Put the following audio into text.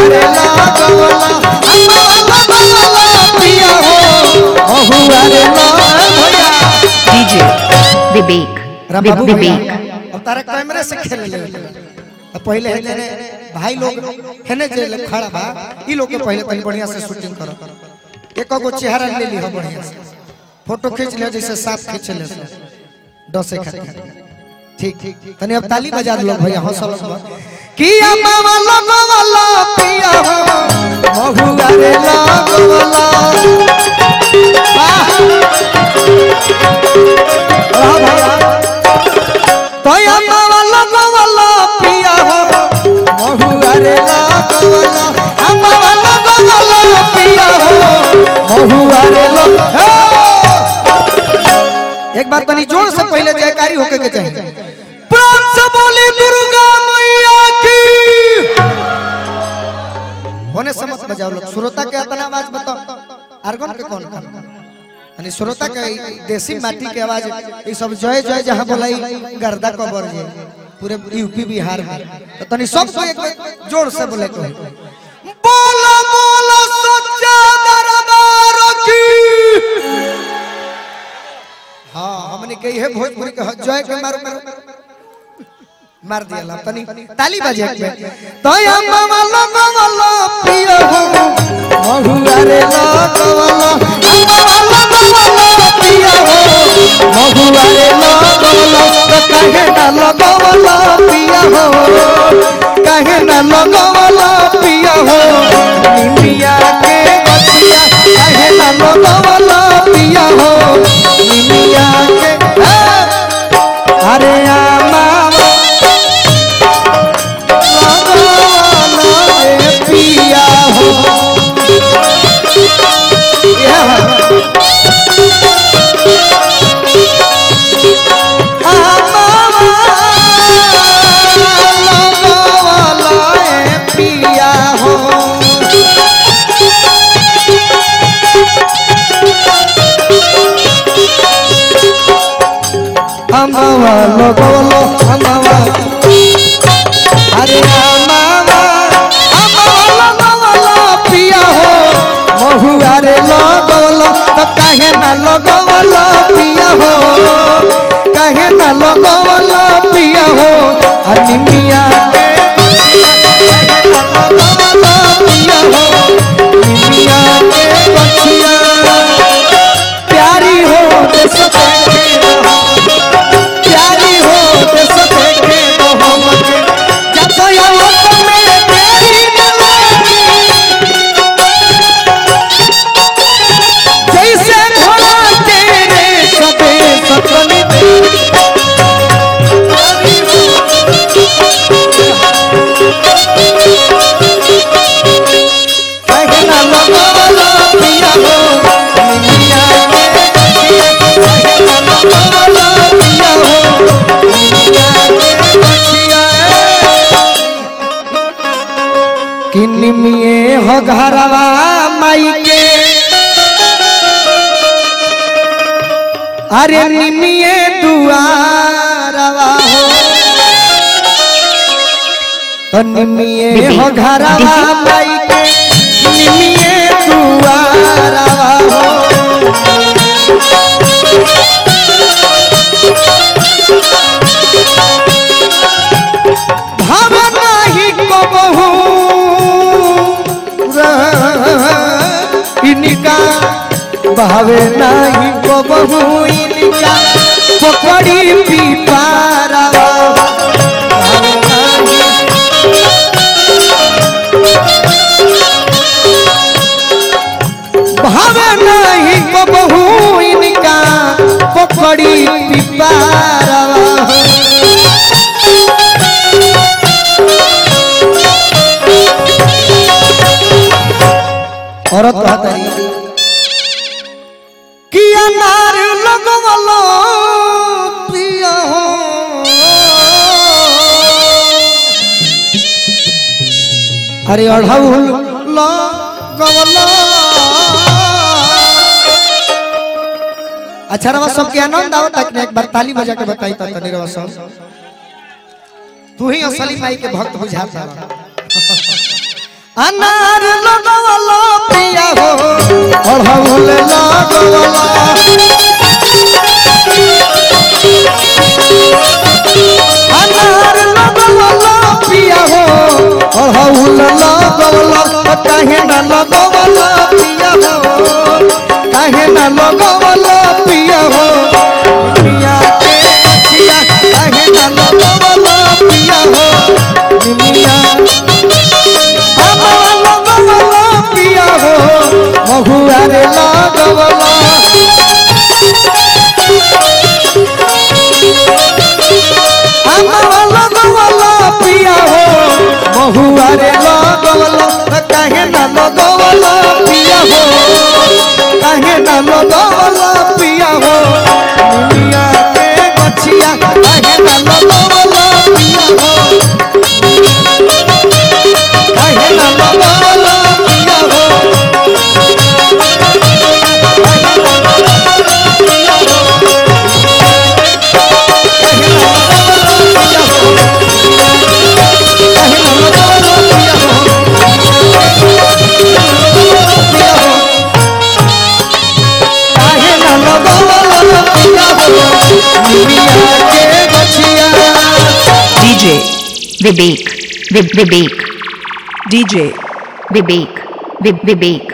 रे लगवला पिया हो महुआ रे लगवला DJ Vivek. राम बाबू Viv- भैया Vivek. अब तारा कैमरे से खेल ले अब पहले है तेरे भाई लोग है ने जे लोग खड़ा बा ई लोग के पहले तनी बढ़िया से शूटिंग करो एक गो चेहरा ले ली हो बढ़िया से फोटो खींच ले जैसे साफ खींच ले से डसे खातिर ठीक ठीक तनी अब ताली बजा दो भैया हौसला से किया मामा लगवला पिया हो महुआ रे लगवला वाह वाह भैया तोया मावा लगवला पिया हो महुआ रे लगवला मावा लगवला पिया हो महुआ रे लग हे! एक बार तनी जोर से पहले जयकारी होके के चाहिए प्राण से बोली दुर्गा मैया की होने से मत बजाओ लोग श्रोता के अपना आवाज बताओ आर्गन के कौन कर यानी श्रोता के ई देसी माटी के आवाज ये सब जय जय जहां बोलाई गर्दा कबर जे पूरे यूपी बिहार में तो तनी सब को एक बार जोर से बोले को बोला बोला सच्चा दरबार की हाँ हमने कही है भोजपुरी के जय के मारो मारो मार दिया ला तनी ताली बजे के तो या मामा लगवला पियो हो महुआ रे लगवला मामा लगवला पियो हो महुआ रे लगवला तो कहे ना लगवला पियो हो कहे ना लगवला पियो हो निमिया के बतिया कहे ना लगवला पियो हो निमिया के हे! अरे आ मामा लगवला रे पिया हो ये है। पिया हो हमवा लगवलो हमवा अरे हमवा हमवा लगवलो पिया हो महुआ रे लगवलो तो काहे ना लगवलो पिया हो काहे ना लगवलो पिया हो अरे मिया के काहे ना लगवलो पिया हो मिया के बचिया प्यारी हो देश देखे रहो प्यारी हो देश देखे रहो मगे जब यावत में तेरी नवाजी जैसे घोड़ा तेरे सबे सपने में प्यारी हो कहना लगवला पिया हो मिया के बचिया कहना लगवला पिया हो मिया के बचिया किनमिए हो घरवा माई के अरे निमिए दुआरवा हो तो निमिए हो घरवा माई के निमिए दुआरवा हो भाव नाही को बहु इनका भावे नाही को बहु इनका पकड़ी पीपारवा भावे नाही भावे नहीं को बहु इनका पकड़ी पिपारवा औरत कहतरी कि अनार लगवलो पिया हो अरे अढ़ौल लगवलो अच्छा रवा सब के आनंद आओ तक एक बार ताली बजा के बताई तो तनी रवा सब तू ही असली माई के भक्त बुझाता अनार लगवला पिया हो अढ़ौल लगवला अनार लगवला पिया हो अढ़ौल लगवला काहे न लगवला पिया हो काहे न लगवला पिया हो पिया के पिया काहे न लगवला पिया हो निमिया अमवा लगवला पिया हो महुआ रे लगवला अमवा लगवला पिया हो महुआ रे लगवला काहे न लगवला पिया हो काहे न लगवला पिया हो दुनिया के बचिया काहे न लगवला पिया हो काहे न लगवला पिया हो काहे न लगवला पिया हो काहे न लगवला पिया हो पिया हो काहे न लगवला पिया हो दुनिया के बचिया DJ Vivek Viv- Vivek DJ Vivek Viv- Vivek